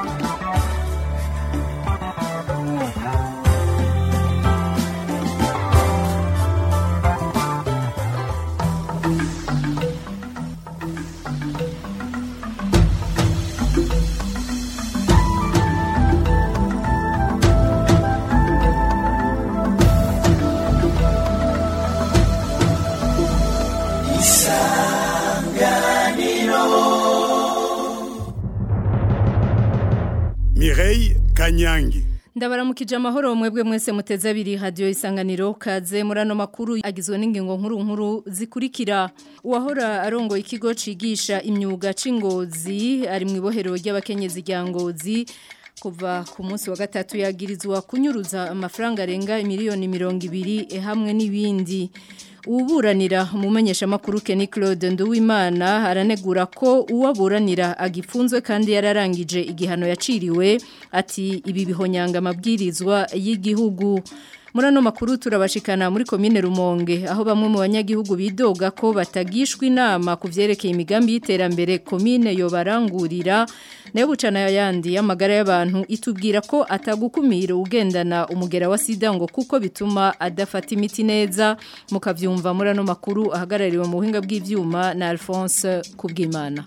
Mireille Kanyangi ndabaramukije amahoro mwebwe mwese muteze abiri hadiyo isanganiro kaze muri ano makuru agizwe n'ingingo nkuru nkuru zikurikira uwahora arongoye ikigo cigisha imyuga c'ingozi ari mu ibohero ry'abakenyezi rya ngozi kuva ku munsi wa gatatu yagirizwa kunyuruza amafaranga arenga miliyoni mirongo ibiri hamwe n'ibindi uburanira umumenyesha makuru Kenny Claude Nduwimana aranegura ko uwaburanira agifunzwe kandi yararangije igihano yaciriwe ati ibi bihonyanga amabwirizwa y'igihugu muri ano makuru turabashikana muri komine Rumonge aho bamwe mu banyagihugu bidoga ko batagishwa inama ku vyerekeye imigambi y'iterambere komine yo barangurira nayo bucana yandi y'amagara y'abantu itubwira ko atagukumira ugendana umugera wa sida ngo kuko bituma adafata imiti neza mukavyumva muri ano makuru ahagarariwe mu buhinga bw'ivyuma na Alphonse Kubwimana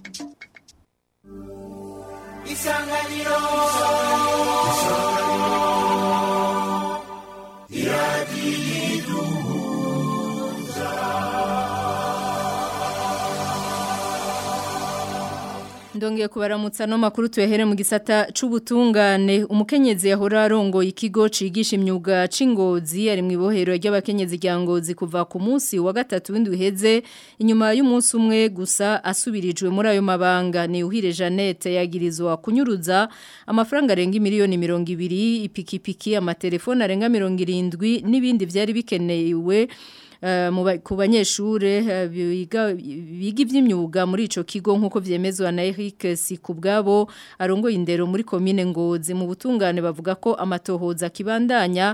Isanganiro Ndongeye kubaramutsa no makuru tuyahere mu gisata c'ubutungane umukenyezi yahora arongoye ikigo cigisha imyuga c'ingozi ari mu ibohero ry'abakenyezi rya ngozi kuva ku munsi wa gatatu w'indwi heze inyuma y'umunsi umwe gusa asubirijwe muri ayo mabanga ni uhire Jeannette yagirizwa kunyuruza amafaranga arenga miliyoni mirongo ibiri ipikipiki amatelefone arenga mirongo irindwi n'ibindi vyari bikenewe ku banyeshure biga iby'imyuga muri ico kigo nk'uko vyemezwa na Eric Sikubwabo arongoye indero muri komine Ngozi mu butungane bavuga ko amatohoza kibandanya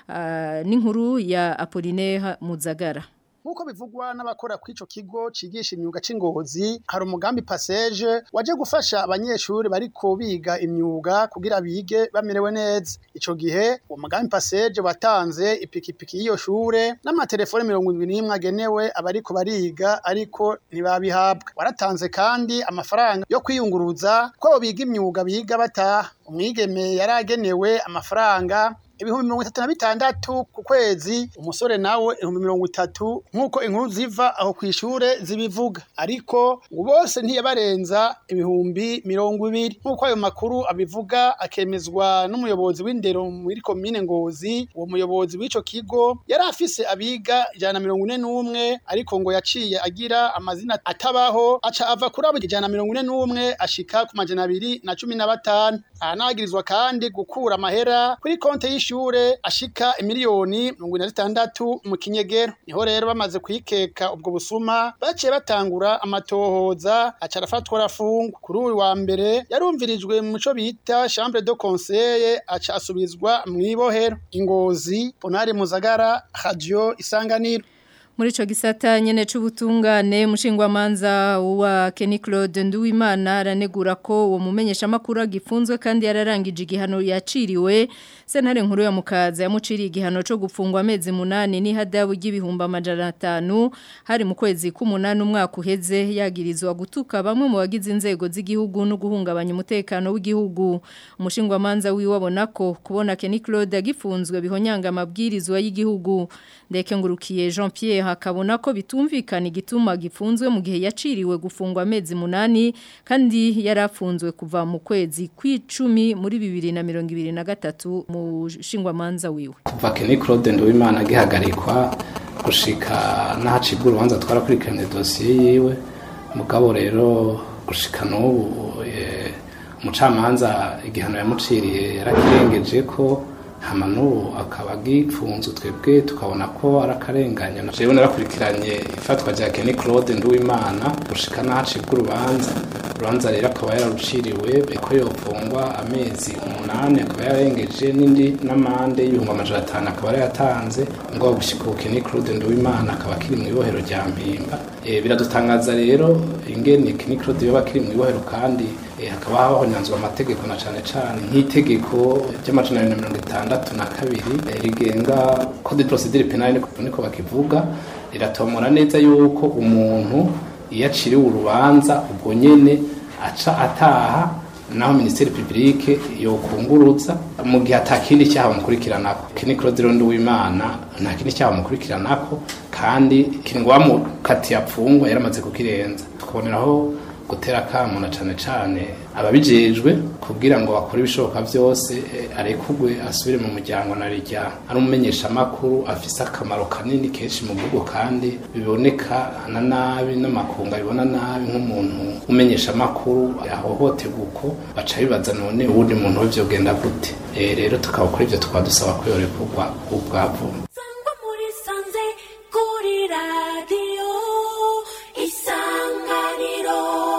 n'inkuru ya Apollinaire Muzagara Nkuko bivugwa n'abakora kw'ico kigo cigisha imyuga c'ingozi hari umugambi passage waje gufasha abanyeshuri bariko biga imyuga kugira bige bamerewe neza ico gihe uwo mugambi passage watanze ipikipiki y'iyo shure n'amatelefone mirongo indwi n'imwe agenewe abariko bariga ariko ntibabihabwa waratanze kandi amafaranga yo kwiyunguruza ko biga imyuga biga bataha umwigeme yari agenewe amafaranga ibihumbi mirongo itatu na bitandatu ku kwezi umusore nawe ibihumbi mirongo itatu nk'uko inkuru ziva aho ku ishure zibivuga ariko ngo bose ntiyabarenza ibihumbi mirongo ibiri nk'uko ayo makuru abivuga akemezwa n'umuyobozi w'indero muri komine ngozi uwo muyobozi w'ico kigo yari afise abiga ijana na mirongo ine n'umwe ariko ngo yaciye agira amazina atabaho aca ava kuri abo ijana na mirongo ine n'umwe ashika ku majana abiri na cumi na batanu ahanagirizwa kandi gukura amahera kuri konte y'ishure ashika imiliyoni mirongo ine na zitandatu mu kinyegero niho rero bamaze kwikeka ubwo busuma baciye batangura amatohoza aca arafatwa arafungwa kuri uyu wa mbere yarumvirijwe mu co bita chambre de conseil aca asubizwa mw'ibohero ingozi ponari muzagara radio isanganiro muri ico gisata nyene c'ubutungane mushingwamanza wa Kenny Claude Nduwimana aranegura ko uwo mumenyesha makuru agifunzwe kandi yararangije igihano yaciriwe sentare nkuru ya mukaza yamuciriye igihano co gufungwa amezi munani ni hadabu y'ibihumba amajana atanu hari mu kwezi k'umunani umwaka uheze yagirizwa gutuka bamwe mu bagize inzego z'igihugu no guhungabanya umutekano w'igihugu umushingwamanza wiwe abona ko kubona Kenny Claude agifunzwe bihonyanga amabwirizwa y'igihugu ndeke ngurukiye Jean Pierre hakabona ko bitumvikana igituma gifunzwe mu gihe yaciriwe gufungwa amezi munani kandi yarafunzwe kuva mu kwezi kw'icumi muri bibiri na mirongo ibiri na gatatu mu shingwamanza wiwe kuva Kenny Claude Nduwimana agihagarikwa gushika n'ahacibwa urubanza twarakurikiranye dosiye yiwe mugabo rero gushika n'ubu umucamanza igihano yamuciriye yarakirengeje ko hama n'ubu akaba agipfunzwe twebwe tukabona ko ari akarengane jewe narakurikiranye ifatwa rya Kenny Claude Nduwimana gushika n'ahacibwa urubanza urubanza rero akaba yararuciriwe ko yofungwa amezi umunani akaba yarengeje n'indi n'amande y'ibihumbi amajana atanu akaba yarayatanze ngo gushika ubu Kenny Claude Nduwimana akaba akiri mu ibohero rya Mpimba e, biradutangaza rero ingene Kenny Claude yoba akiri mu ibohero kandi eh, hakaba hahonyanzwe amategeko na cane cane nk'itegeko ry'amajana abiri na mirongo itandatu na kabiri eh, rigenga code de procedure penale niko niko bakivuga riratomora neza yuko umuntu iyo aciriwe urubanza ubwo nyene aca ataha naho minisiteri publique yokunguruza mu gihe atakindi cyaha bamukurikiranako kini Claude Rondo w'Imana nta kindi cyaha bamukurikiranako kandi kingwa mu kati yapfungwa yaramaze kukirenza tukaboneraho gutera akamu na cane cane ababijejwe kugira ngo bakore ibishoboka byose eh, arekugwe asubire mu muryango na rijya ari umumenyesha makuru afise akamaro kanini kenshi mu gihugu kandi biboneka na nabi n'amakunga bibona nabi nk'umuntu umenyesha makuru ahohoterwa uko baca bibaza none uwundi muntu we vyogenda gute Eh, rero tukabakora ivyo tukaba dusaba ko yorekurwa ubwavu Sangwa muri sanze kuri radio isanganiro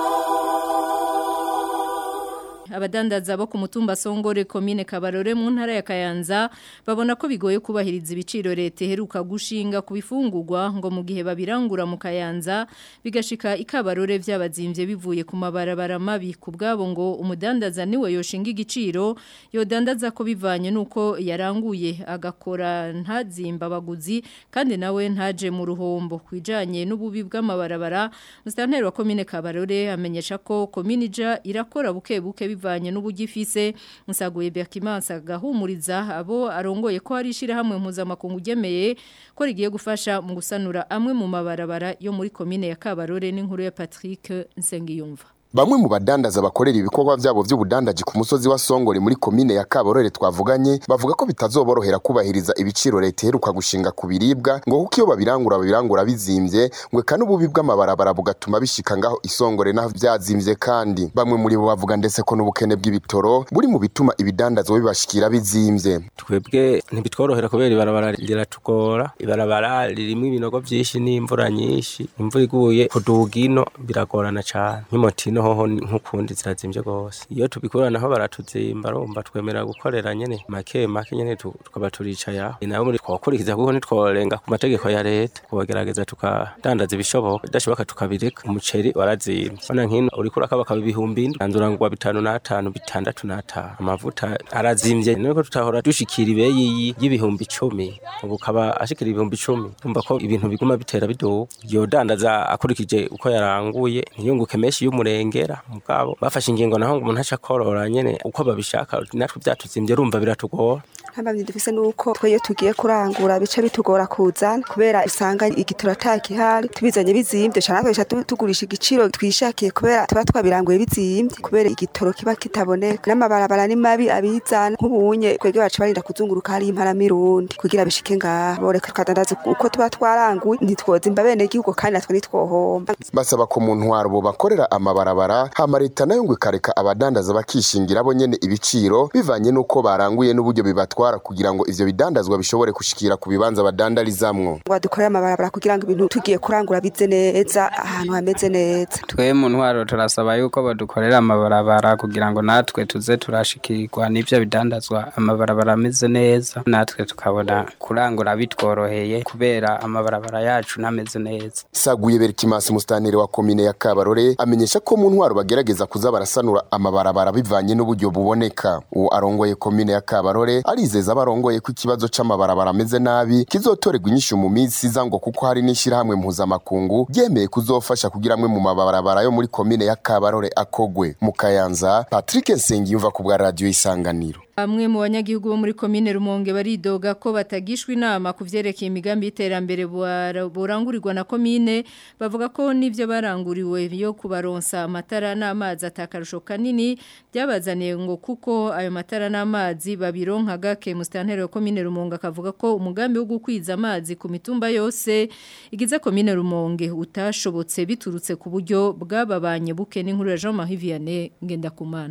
abadandaza bo ku mutumba Songore komine Kabarore mu ntara ya Kayanza babona ko bigoye kubahiriza ibiciro leta iheruka gushinga ku bifungurwa ngo mu gihe babirangura mu Kayanza bigashika ikabarore vyabazimvye bivuye ku mabarabara mabi ku bwabo ngo umudandaza niwe yoshinga igiciro yodandaza ko bivanye nuko yaranguye agakora ntazimba abaguzi kandi nawe ntaje mu ruhombo kwijanye n'ububi bw'amabarabara Mustanteri wa komine Kabarore amenyesha ko komine ija irakora buke buke bivanye n'ubugifise musaguye Berkimansa gahumuriza abo arongoye ko hari ishirahamwe mpuzamakungu ugemeye ko rigiye gufasha mu gusanura amwe mu mabarabara yo muri komine ya Kabarore n'inkuru ya Patrick Nsengiyumva Bamwe mu badandaza bakorera ibikorwa vyabo vy'ubudandaji ku musozi wa Songore muri komine ya Kaborore twavuganye bavuga ko bitazoborohera kubahiriza ibiciro leta iheruka gushinga ku biribwa ngo kuko iyo babirangura babirangura bizimvye ngo eka n'ububi bw'amabarabara bugatuma bishika ngaho isongore naho vyazimvye kandi bamwe muri bo bavuga ndetse ko n'ubukene bw'ibitoro buri mu bituma ibidandazwa bibashikira bizimvye twebwe ntibitworohera kubera ibarabara riratugora ibarabara ririmo ibinogo byinshi n'imvura nyinshi imvura iguye kuduga ino biragorana cane nk'imotino hoho nk'ukundi zirazimvye gose iyo tubikuranaho baratuzimba rumva twemera gukorera nyene make make nyene tu- tukaba turicaye aho nayo muri twakurikiza kuko ntitworenga ku mategeko ya leta kubagerageza tukadandaza ibishoboka bidashoboka tukabireka umuceri warazimvye bona nkino uriko urakabakaba ibihumbi indwi nandurangwa bitanu n'atanu bitandatu n'atanu amavuta arazimvye nuko tutahora dushikira ibeyi y'ibihumbi icumi ubu kaba ashikira ibihumbi icumi umva ko ibintu biguma bitera biduga yodandaza akurikije uko yaranguye ntiyunguke menshi y'umurengera mugabo bafashe ingingo naho ngo umuntu aca korora nyene uko babishaka natwe vyatuzimvye rumva biratugora nk'abavyi dufise nuko twe iyo tugiye kurangura bica bitugora kuzana kubera usanga igitura atakihari tubizanye bizimvye cane natwe duca tu- tugurisha igiciro twishakiye kubera tuba twabiranguye bizimvye kubera igitoro kiba kitaboneka n'amabarabara ni mabi abizana nk'ubunye twebwe baca barinda kuzunguruka hariyo imparamirundi kugira bishike ngaha boreka tukadandaza uko tuba twaranguye ntitwozimba bene igihugu kandi natwe ntitwohomba basaba ko mu ntwaro bo bakorera amabarabara hama leta nayo ngo ikareka abadandaza bakishingira bo nyene ibiciro bivanye n'uko baranguye n'uburyo bibatwara kugira ngo ivyo bidandazwa bishobore gushikira ku bibanza badandarizamwo ngo dukorere amabarabara kugira ngo ibintu tugiye kurangura bize neza ahantu hameze neza twe mu ntwaro turasaba yuko badukorera amabarabara kugira ngo natwe tuze turashikirwa n'ivyo bidandazwa amabarabara ameze neza natwe tukabona kurangura bitworoheye kubera amabarabara yacu nameze neza Saguye Berkimansi mustanire wa komine ya Kabarore amenyesha ko mu ntwaro bagerageza kuza barasanura amabarabara bivanye n'uburyo buboneka uwo arongoye komine ya Kabarore arizeza abarongoye ko ikibazo c'amabarabara ameze nabi kizotorerwa inyishu mu minsi iza ngo kuko hari n'ishirahamwe mpuzamakungu ryemeye kuzofasha kugira amwe mu mabarabara yo muri komine ya Kabarore akogwe mu Kayanza Patrick Nsengiyumva ku bwa radio Isanganiro Bamwe mu banyagihugu bo muri komine Rumonge baridoga ko batagishwa inama ku vyerekeye imigambi y'iterambere buara- burangurirwa na komine bavuga ko n'ivyo baranguriwe yo kubaronsa amatara n'amazi atakarusho kanini byabazaniye ngo kuko ayo matara n'amazi babironka gake mustanteri wa komine Rumonge akavuga ko umugambi wo gukwiza amazi ku mitumba yose igize komine Rumonge utashobotse biturutse ku buryo bwababanye buke n'inkuru ya Jean Marie Vianney Ngendakumana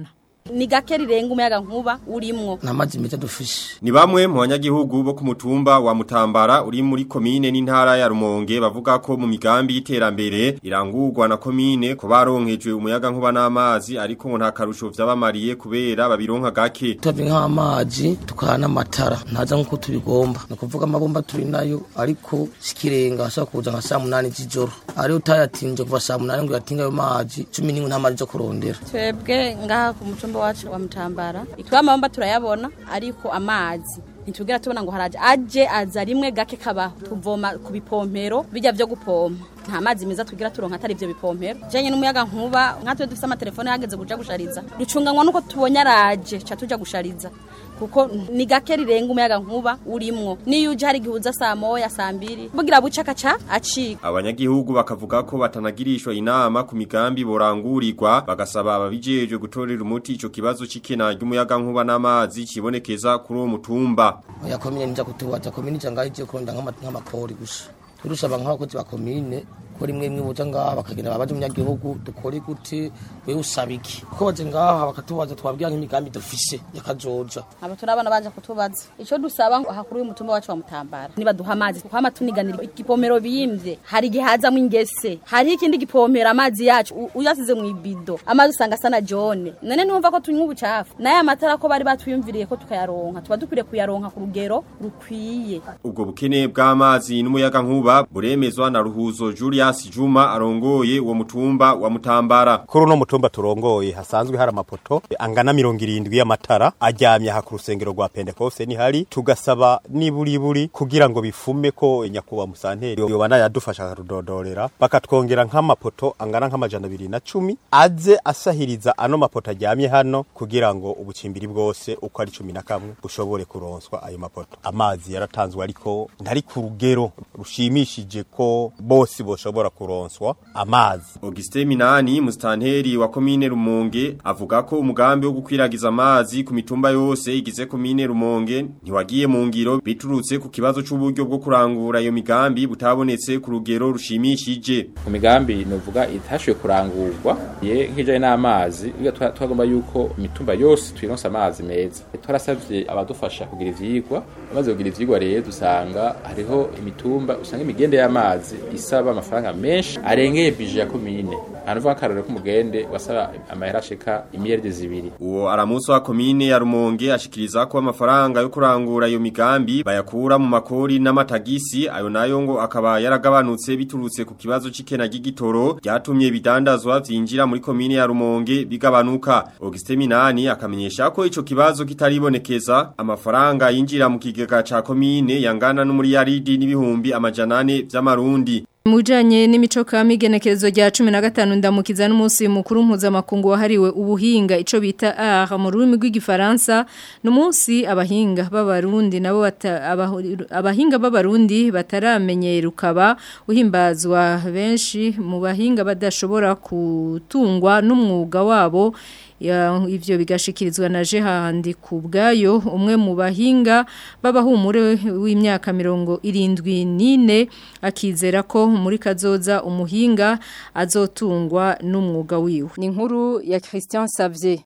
ni gake rirenga umuyaga nkuba urimwo nta mazi meza dufishe Ni bamwe mu banyagihugu bo ku mutumba wa Mutambara uri muri komine n'intara ya Rumonge bavuga ko mu migambi y'iterambere irangurwa na komine ko baronkejwe umuyaga nkuba n'amazi ariko ngo nta karusho vyabamariye kubera babironka gake. tuhavye nk'amazi tukaha n'amatara ntaza nk'uko tubigomba ni ukuvuga amabomba turi nayo ariko sikirenga ashobora kuza nka saa munani z'ijoro ariyo utayatinze kuva saa munani ngo yatinga ayo mazi cumi n'imwe nta mazi zo kurondera twebwe ngaha ku mucumba wacu wa mutambara itwa amabomba turayabona ariko amazi ntitugera tubona ngo haraje aje aza rimwe gake kabaho tuvoma ku bipompero bijya byo gupompa nta mazi meza tugira turonka atari ivyo bipompero janye n'umuyaga nkuba nkatwe dufise amatelefone hageze kuja gushariza ducunganwa nuko tubonye araje ca tuja gushariza kuko ni gake rirenga umuyaga nkuba urimwo niyo uje hari igihe uza saa moya saa mbiri bugira buca akaca acika Abanyagihugu bakavuga ko batanagirishwa inama ku migambi borangurirwa bagasaba ababijejwe gutorera umuti ico kibazo c'ikena ry'umuyaga nkuba n'amazi kibonekeza kuri uwo mutumba. oya komine nija kutubaza komine ija ngaho igiye kurondera nk'ama- nk'amapori gusa turusaba nk'abakozi ba komine ko rimwe rimwe boja ngaha bakagenda babaza umunyagihugu dukore gute wewe usaba iki ko baje ngaha bakatubaza twabwira nk'imigambi dufise yakazoja aba turabana baje kutubaza ico dusaba ngo hakuru y'umutumba wacu wa mutambara nibaduha amazi kuko ama tuniganira igipomero biyimvye hari igihe hazamwo ingese hari ikindi gipomero amazi yacu u- uyasize mu ibido amazi usanga asa na jone none numva ko tunywa ubucafu naye amatara ko bari batwiyumviriye ko tukayaronka tuba dukwiriye kuyaronka ku rugero rukwiye Ubwo bukene bw'amazi n'umuyaga nkuba buremezwa na Ruhuzo Julius Juma arongoye uwo mutumba wa Mutambara. kuri uno mutumba turongoye hasanzwe hari amapoto angana mirongo irindwi y'amatara ajyamye aha ku rusengero rwa pentekoste nihari tugasaba niburiburi kugira ngo bifume ko nyakubahwa musanteri yobana yadufasha akarudodorera bakatwongera nk'amapoto angana nk'amajana abiri na cumi aze asahiriza ano mapoto ajyamye hano kugira ngo ubucimbiri bwose uko ari cumi na kamwe bushobore kuronswa ayo mapoto amazi yaratanzwe ariko ntari ku rugero rushimishije ko bose boshobora kuronswa amazi Auguste Minani mustanteri wa komine Rumonge avuga ko umugambi wo gukwiragiza amazi ku mitumba yose igize komine Rumonge ntiwagiye mu ngiro biturutse ku kibazo c'uburyo bwo kurangura iyo migambi butabonetse ku rugero rushimishije. mu migambi novuga itashoboye kurangurwa ye nk'ijanye n'amazi biga twa- twagomba yuko imitumba yose twironsa amazi meza twarasavye abadufasha kugira ivyigwa amaze kugira ivyigwa rero dusanga hariho imitumba usanga imigende y'amazi isaba amafaranga menshi arengeye bije ya komine hanavuga akarorero k'umugende wasaba amahera ashika imiliyaridi zibiri Uwo aramuso wa komine ya Rumonge ashikiriza ko amafaranga yo kurangura iyo migambi bayakura mu makori n'amatagisi ayo nayo ngo akaba yaragabanutse biturutse ku kibazo c'ikena ry'igitoro ryatumye bidandazwa vyinjira muri komine ya Rumonge bigabanuka Auguste Minani akamenyesha ko ico kibazo kitaribonekeza amafaranga yinjira mu kigega ca komine yangana n'umuriyaridi n'ibihumbi amajana ane vy'amarundi Mujanye n'imico kama igenekerezo rya 15 ndamukiza n'umunsi mukuru mpuzamakungu wahariwe ubuhinga ico bita art mu rurimi rw'igifaransa n'umunsi abahinga b'abarundi nabo bata- abahu- abahinga b'abarundi bataramenyera ukaba uhimbazwa benshi mu bahinga badashobora kutungwa n'umwuga wabo Ya, ivyo bigashikirizwa na Jehandi kubgayo umwe mu bahinga babahumure w'imyaka mirongo irindwi nine akizera ko muri kazoza umuhinga azotungwa n'umwuga wiwe ni inkuru ya Christian Savier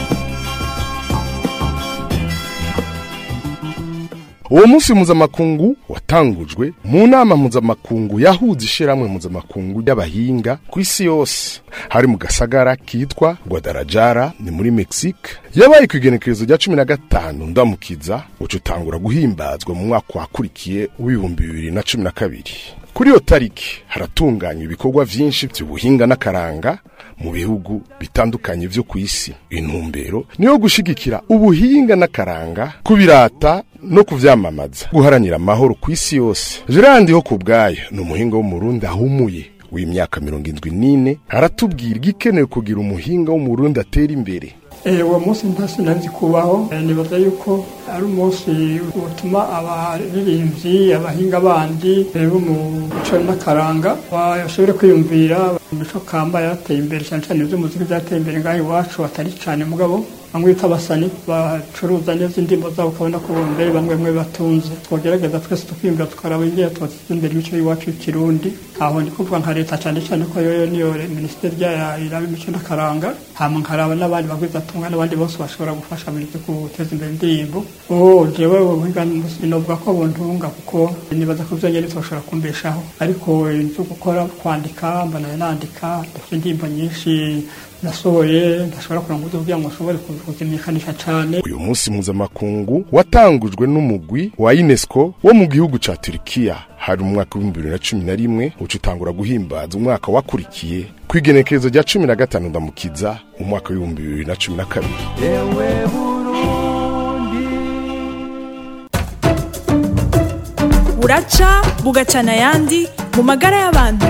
uwo munsi mpuzamakungu watangujwe mu nama mpuzamakungu yahuza ishiramwe mpuzamakungu y'abahinga ku isi yose hari mu gasagara kitwa Guadalajara ni muri Mexique yabaye ku igenekerezo rya cumi na gatanu ndamukiza uca utangura guhimbazwa mu mwaka wakurikiye w'ibihumbi bibiri na cumi na kabiri kuri iyo tariki haratunganywa ibikorwa vyinshi vy'ubuhinga n'akaranga mu bihugu bitandukanye vyo ku isi intumbero niyo gushigikira ubuhinga n'akaranga kubirata no kuvyamamaza guharanira amahoro ku isi yose Gerandi ho kubgayo ni umuhinga w'umurundi ahumuye w'imyaka mirongo indwi n'ine aratubwira igikenewe kugira umuhinga w'umurundi atera imbere uwo munsi ntasi ntazi kubaho nibaza yuko ari umunsi utuma abaririmbyi abahinga bandi bo mu mico n'akaranga bashobore kwiyumvira imico kamba yateye imbere cyane cyane iby'umuziki byateye imbere ngaho iwacu atari cyane mugabo bamwe bita abasani bacuruza neza indirimbo zabo ukabona ko mbere bamwe bamwe batunze twogerageza twese tukiyumvira tukaraba ingene twateza imbere imico y'iwacu y'ikirundi aho ndi kuvuga nka leta cyane cyane ko yoyo niyo minisiteri yayo iraba imico n'akaranga hama nkaraba n'abandi bagwizatunga n'abandi bose bashobora gufasha mu byo guteza imbere indirimbo oh jewe ubuhinga novuga ko buntunga kuko nibaza ko vyonyene bitoshobora kumbeshaho ariko ibyo gukora kwandika mbana nandika ndafite indirimbo nyinshi nasohoye ndashobora kugira ngo kugira ngo nshobore kuzimenyekanisha cyane uyu munsi mpuzamakungu watangujwe n'umugwi wa UNESCO wo mu gihugu ca Turkiya hari mu mwaka w'ibihumbi bibiri na cumi na rimwe uca utangura guhimbaza umwaka wakurikiye ku igenekerezo rya cumi na gatanu ndamukiza mu mwaka w'ibihumbi bibiri na cumi na kabiri buraca bugacana ayandi mu magara y'abantu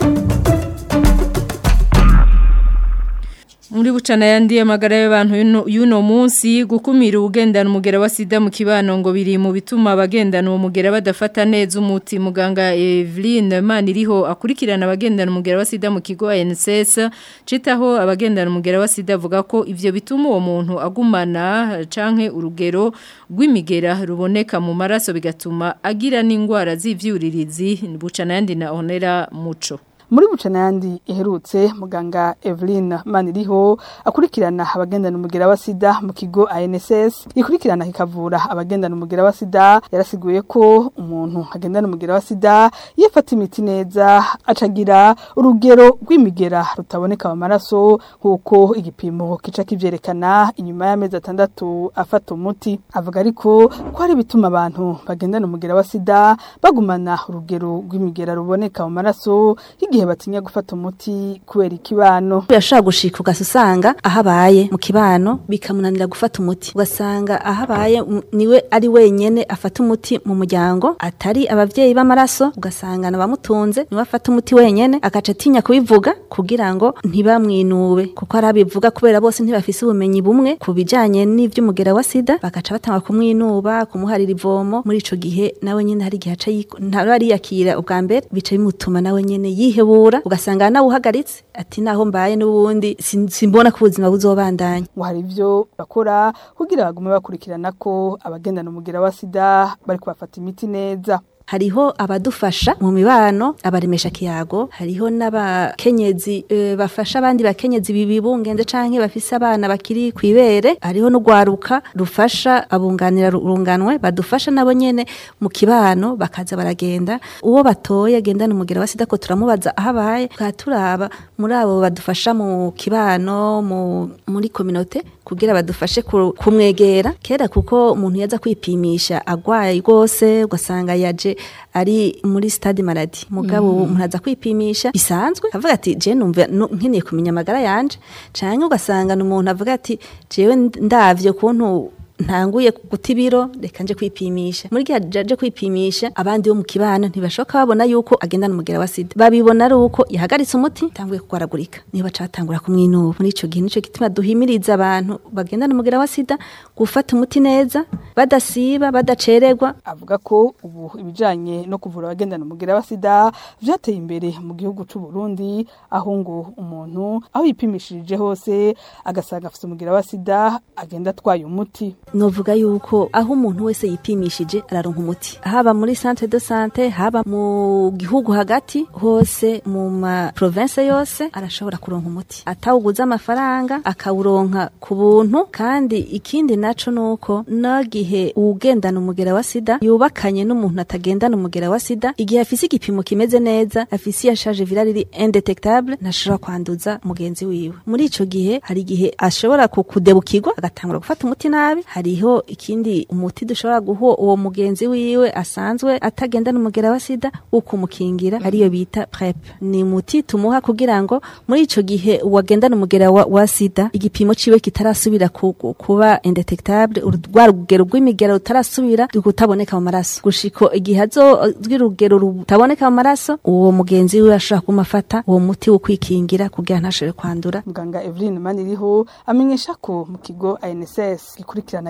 muri bucana yandi amagara y'abantu y'uno- y'uno munsi gukumira ubugendana umugera wa sida mu kibano ngo biri mu bituma abagendana uwo mugera badafata neza umuti muganga Eveline Maniriho akurikirana abagendana umugera wa sida mu kigo ANSS citaho abagendana umugera wa sida avuga ko ivyo bituma uwo muntu agumana canke urugero rw'imigera ruboneka mu maraso bigatuma agira n'ingwara z'ivyuririzi bucana yandi na Honera Muco muri bucana yandi iherutse muganga Evelyn Maniriho akurikirana abagendana umugera wa sida mu kigo ANSS ikurikirana kikavura abagendana umugera wa sida yarasiguye ko umuntu agendana umugera wa sida yafata imiti neza acagira urugero rw'imigera rutaboneka mu maraso nk'uko igipimo kica kivyerekana inyuma y'amezi atandatu afata umuti avuga ariko ko hari bituma abantu bagendana umugera wa sida bagumana urugero rw'imigera ruboneka mu maraso igihe batinya gufata umuti kubera ikibano yashobora gushika ugasa usanga aho abaye mu kibano bikamunanira gufata umuti ugasanga aho abaye m- niwe ari wenyene afata umuti mu muryango atari abavyeyi b'amaraso ugasanga abamutunze niwe afata umuti wenyene agaca atinya kubivuga kugira ngo ntibamwinube kuko hari abivuga kubera bose ntibafise ubumenyi bumwe ku bijanye n'ivy'umugera wa sida bagaca batanga kumwinuba kumuharira ivomo muri ico gihe nawe nyene hari igihe aca yiko- ntaba ariyakira ubwa mbere bica bimutuma nawe nyene yihebura ugasanga nawe uhagaritse ati naho mbaye n'ubundi sin- simbona ko ubuzima buzobandanya ngo hari ivyo bakora kugira bagume bakurikirana ko abagendana umugera wa sida bari kubafata imiti neza hariho abadufasha mu mibano abaremesha kiyago hariho n'abakenyezi e, bafasha abandi bakenyezi bibibungenze canke bafise abana bakiri kwibere hariho n'ugwaruka rufasha abunganira urunganwe badufasha nabo nyene mu kibano bakaza baragenda uwo batoye agendana umugera wa sida ko turamubaza aho abaye tukaba turaba muri abo badufasha mu kibano mu, muri kominote kugira badufashe ku- kumwegera kera kuko umuntu yaza kwipimisha agwaye rwose ugasanga yaje ari muri stade maladi mugabo Mhm. ubu umuntu aza kwipimisha bisanzwe avuga ati je numva nu- nkeneye kumenya amagara yanje canke ugasanga umuntu avuga ati jewe ndavye kuntu ntanguye guta ibiro reka nje kwipimisha muri gihe aje kwipimisha abandi bo mu kibano ntibashoka babona yuko agendana umugera wa sida babibona ari uko yahagaritse umuti tanguye kugwaragurika niba catangura kumwinuba muri ico gihe nico gituma duhimiriza abantu bagendana umugera wa sida gufata umuti neza badasiba badacererwa avuga ko ubu ibijanye no kuvura abagendana umugera wa sida vyateye imbere mu gihugu c'u Burundi aho ngo umuntu aho yipimishirije hose agasanga afite umugera wa sida agenda atwaye umuti novuga yuko aho umuntu wese yipimishije araronka umuti haba muri centre de sante haba mu gihugu hagati hose mu ma province yose arashobora kuronka umuti atawuguza amafaranga akawuronka ku buntu kandi ikindi naco nuko no gihe uwugendana umugera wa sida yubakanye n'umuntu atagendana umugera wa sida igihe afise igipimo kimeze neza afise iya charge virale iri indetectable ntashobora kwanduza mugenzi wiwe muri ico gihe hari igihe ashobora kukudebukirwa agatangura gufata umuti nabi hariho ikindi umuti dushobora guha uwo mugenzi wiwe asanzwe atagendana umugera wa sida ukumukingira ariyo bita prep ni umuti tumuha kugira ngo muri ico gihe uwagendana umugera wa, wa sida igipimo ciwe kitarasubira ku, ku- kuba indetectable rwa rugero rw'imigera rutarasubira kutaboneka mu maraso gushiko igihe azozwi rugero rutaboneka mu maraso uwo mugenzi wiwe ashobora kumafata uwo muti wo kwikingira kugira ntashobore kwandura muganga Evelyn Maniriho amenyesha ko mu kigo ANSS gikurikirana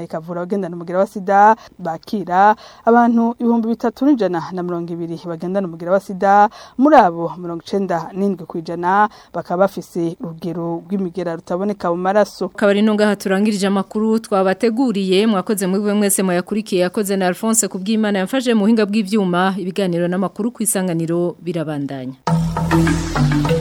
ikavura abagendana umugera wa sida bakira abantu ibihumbi bitatu n'ijana na mirongo ibiri bagendana umugera wa sida muri abo mirongo icenda n'indwi ku ijana bakaba bafise urugero rw'imigera rutaboneka mu maraso kabari nunga turangirije amakuru twabateguriye mwakoze muri mwese muyakurikiye yakoze na Alphonse kubw'Imana yamfashe mu buhinga bw'ivyuma ibiganiro n'amakuru ku isanganiro birabandanya